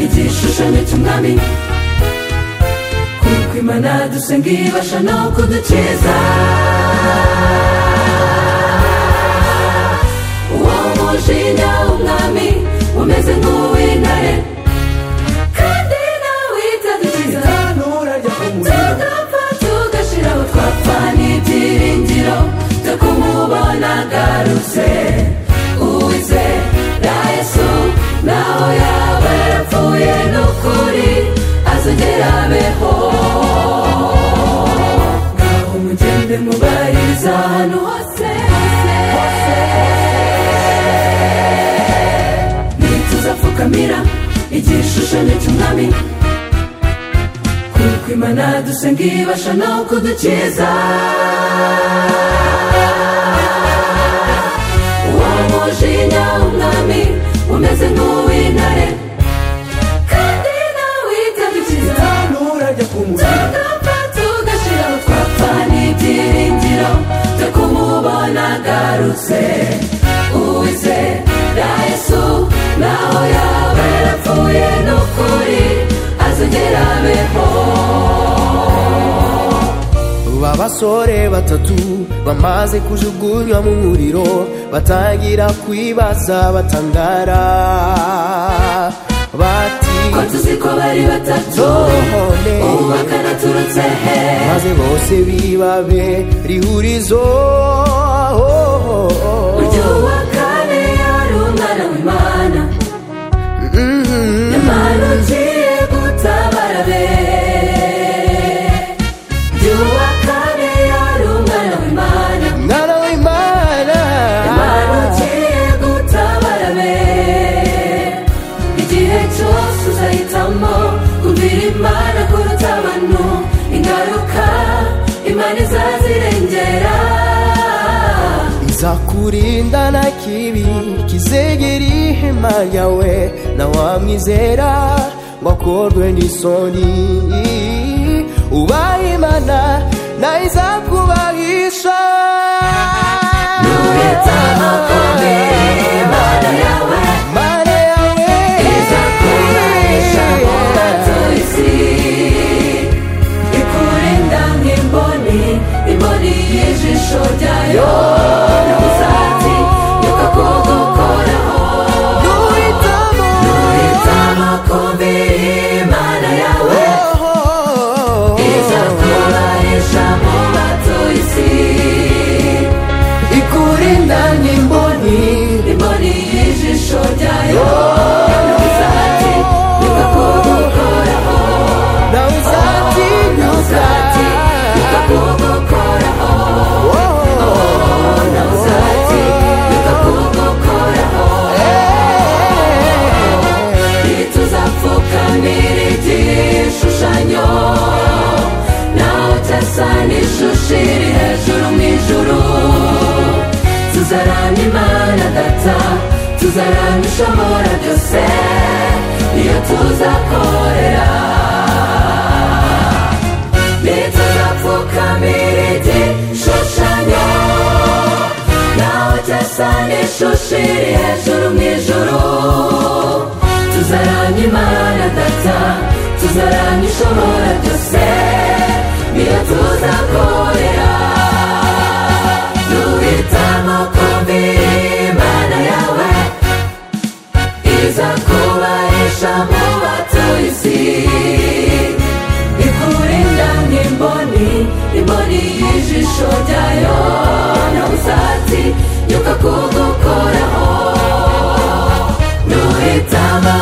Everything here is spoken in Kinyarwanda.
igishushanyo cy'umwami kuko imana dusenga ibasha no kudukiza uwo mujinya w'umwami umeze nk'uw'intare kandi nawe itadukiza tugapfa tugashira aho twapfa n'ibyiringiro byo kumubona agarutse uwizera yesu naho yaba yarapfuye n'ukuri azongera abeho ngaho mugende mubariza ahantu hose ntituzapfukamira igishushanyo cy'umwami kuko imana dusenga ibasha no kudukiza uwo mujinya w'umwami umeze nk'uw'intare kandi nawe itadukiza tugapfa tugashira twapfa n'ibyiringiro byo kumubona agarutse uwizera yesu naho yaba yarapfuye n'ukuri azongera abeho abasore batatu bamaze kujugunywa mu muriro batangira kwibaza batangara bati ko tuzi ko bari batatu None. ubu bakanaturutse he maze bose bibabe rihurizo uyu wa kane yari umwana w'imana imana ugiye gutabara be uyu wa kane yari umwana w'imana mwana w'imana imana ugiye gutabara be igihe cyose uzahitamo kumvira imana kuruta abantu ingaruka imana izazirengera izakurinda na kibi kizegera ihema ryawe na wamwizera ngo akorwe n'isoni ubahe imana na izakubahisha Nuhitamo kumvira imana yawe Mana yawe izakuranisha mu batuye isi ikurinda nk'imboni imboni y'ijisho ryayo n'ubusati yukakugukoraho Nuhitamo. uhitamo kumvira imana yawe Oh, izakuranisha mu batuye isi ikurinda n'imboni imboni y'ijisho ryayo n'ubusati yukakugukoraho nawe uzatinyuka n'ubusati yukakugukoraho Uzati yukakugukoraho ntituzapfukamira igishushanyo nawe utasa n'ishusho iri hejuru mu ijuru tuzaramya imana data tuzaramya ishobora byose niyo tuzakorera ntituzapfukamira igishushanyo nawe utasa n'ishusho iri hejuru mu ijuru tuzaramya imana data tuzaramya ishobora byose niyo tuzakorera duhitamo kumvira imana yawe iza kubahisha mu batuye isi ikurinda nk'imboni imboni y'ijisho ryayo na busati yuka kugukoraho duhitamo